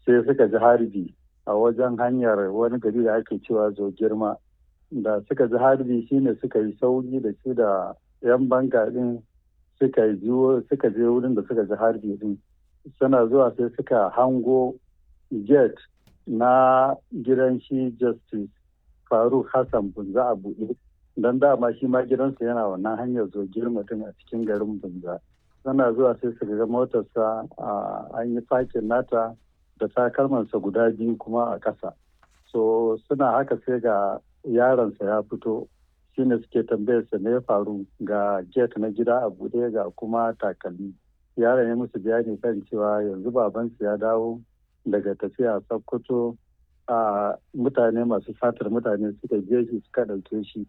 sai suka ji harbi a wajen hanyar wani gari da ake cewa zo girma da suka ji harbi shine suka yi sauri da shi da yan banga din suka suka je wurin da suka ji harbi din suna zuwa sai suka hango gate na gidan shi justice faruk hassan bunza a buɗe don dama shi ma gidansa yana wannan hanyar zo girma din a cikin garin bunza suna zuwa sai su ga motarsa an yi fakin nata da takalmansa guda biyu kuma a ƙasa so suna haka sai ga yaronsa ya fito shine suke tambayarsa me ya faru ga gate na gida a buɗe ga kuma takalmi yaron ya musu bayani kan cewa yanzu babansu ya dawo daga tafiya sokoto a mutane masu fatar mutane suka je shi suka ɗauke shi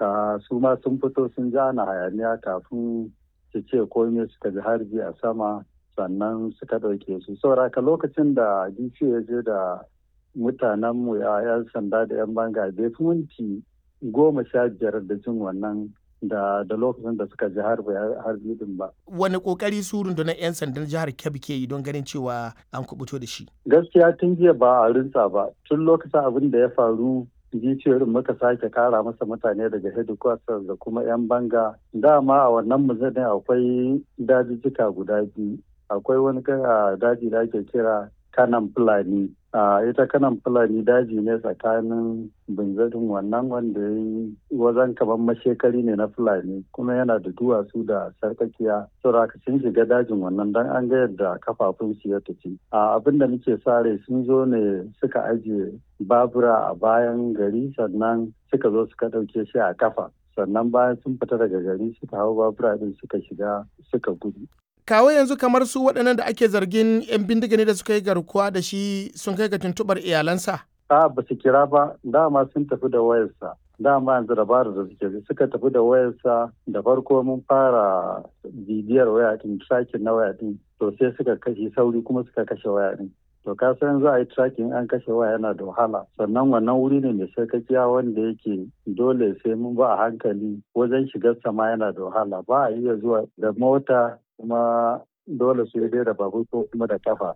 su ma sun fito sun ja na hayaniya kafin su ce komai suka ji harbi a sama sannan suka ɗauke su sauraka lokacin da dc ya je da mutanenmu ya yan sanda da yan banga bai fi minti goma sha biyar da jin wannan da da lokacin da suka ji harbi din ba. Wani kokari su rundunar 'yan sandan jihar Kebbi ke yi don ganin cewa an kubuto da shi? Gaskiya tun jiya ba a rinsa ba. Tun lokacin abin da ya faru jiciyoyin muka sake kara masa mutane daga headquarters da kuma 'yan banga. Dama a wannan muzanin akwai dajijjika guda biyu. Akwai wani daji da ake kira kanan fulani a ita kanan fulani daji ne tsakanin binzarin wannan wanda ya yi wazan kamar mashekari ne na fulani kuma yana da duwatsu da sarkakiya sauraka sun shiga dajin wannan don an ga yadda kafafun su ya tafi a abin da muke sare sun zo ne suka ajiye babura a bayan gari sannan suka zo suka ɗauke shi a kafa sannan bayan sun fita daga gari suka hau babura din suka shiga suka gudu kawo yanzu kamar su waɗannan da ake zargin 'yan bindiga ne da suka yi garkuwa da shi sun kai ga tuntuɓar iyalansa? A ba su kira ba dama sun tafi da wayarsa dama yanzu dabarar da suke suka tafi da wayarsa da farko mun fara bibiyar waya din tracking na waya din to sai suka kashe sauri kuma suka kashe waya din to ka san za a yi tracking an kashe waya yana da wahala sannan wannan wuri ne mai sarkakiya wanda yake dole sai mun ba a hankali wajen shigar sama yana da wahala ba a iya zuwa da mota kuma dole su yi da babur ko kuma da kafa.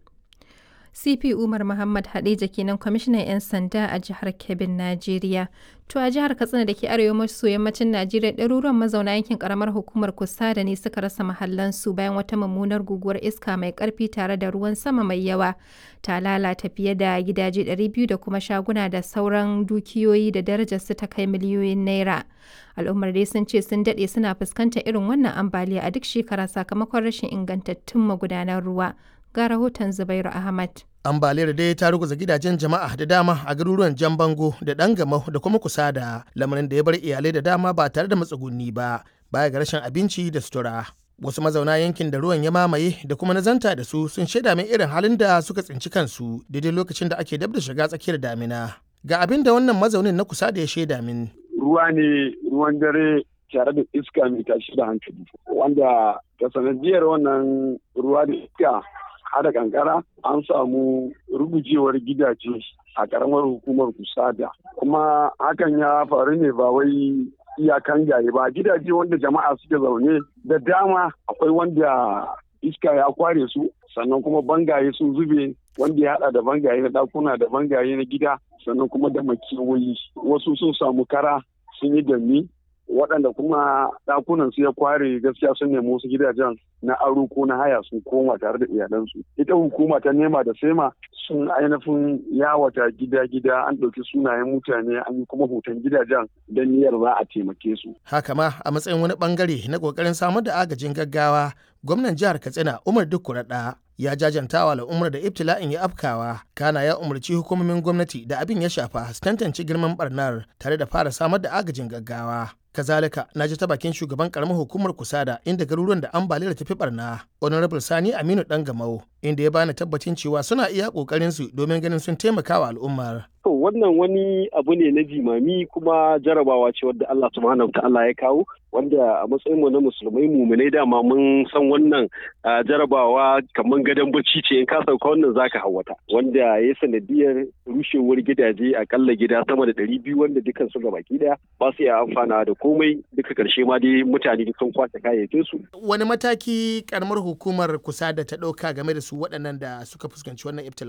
CP Umar Muhammad Hadeja kenan kwamishinan 'yan sanda a jihar Kebbin, Najeriya. To a jihar Katsina da ke arewa maso yammacin Najeriya ɗaruruwan mazauna yankin karamar hukumar Kusada ne suka rasa mahallansu bayan wata mummunar guguwar iska mai ƙarfi tare da ruwan sama mai yawa. Ta lalata fiye da gidaje 200 da kuma shaguna da sauran dukiyoyi da darajarsu ta kai miliyoyin naira. Al'ummar dai sun ce sun daɗe suna fuskantar irin wannan ambaliya a duk shekara sakamakon rashin ingantattun magudanan ruwa. ga rahoton Zubairu Ahmad. Ambaliyar dai ta ruguza gidajen jama'a da dama a garuruwan Jan Bango da Dangamau da kuma kusa da lamarin da ya bar iyalai da dama ba tare da matsugunni ba baya ga rashin abinci da sutura. Wasu mazauna yankin da ruwan ya mamaye da kuma nazanta da su sun shaida min irin halin da suka tsinci kansu daidai lokacin da ake dab da shiga tsakiyar damina. Ga abin da wannan mazaunin na kusa da ya shaida min. Ruwa ne ruwan dare tare da iska mai tashi da hankali wanda ta sanadiyar wannan ruwa da iska hada kankara an samu rugujewar gidaje a karamar hukumar kusada kuma hakan ya faru ne ba wai iyakan gaye ba gidaje wanda jama'a suke zaune da dama akwai wanda iska ya kware su sannan kuma bangaye sun zube wanda ya hada da bangaye na dakuna da bangaye na gida sannan kuma da makewayi wasu sun samu kara sun yi dami waɗanda kuma ɗakunan su ya kware gaskiya sun nemi wasu gidajen na aro ko na haya sun koma tare da iyalansu ita hukuma ta nema da sema sun ainihin yawata gida-gida an ɗauki sunayen mutane an yi kuma hoton gidajen don niyyar za a taimake su haka ma a matsayin wani bangare na ƙoƙarin samar da agajin gaggawa gwamnan jihar katsina umar dukkuraɗa ya jajanta wa al'ummar da ibtila'in ya afkawa kana ya umarci hukumomin gwamnati da abin ya shafa su tantance girman barnar tare da fara samar da agajin gaggawa kazalika na ji ta bakin shugaban karamar hukumar kusada inda garuruwan da ambaliyar tafi barna honorable sani aminu dan gamau inda ya bani tabbacin cewa suna iya kokarin su domin ganin sun taimaka wa al'ummar to wannan wani abu ne na jimami kuma jarabawa ce wadda Allah subhanahu ta'ala ya kawo wanda a matsayin mu na musulmai muminai dama mun san wannan jarabawa kamar gadon bacci ce in ka sauka wannan zaka hawata wanda ya sanadiyar rushewar gidaje akalla gida sama da ɗari biyu wanda dukkan su gabaki daya ba su iya amfana da komai duka karshe ma dai mutane sun kwace kayayyakin su wani mataki karamar hukumar kusa da ta ɗauka game da su waɗannan da suka fuskanci wannan ibtila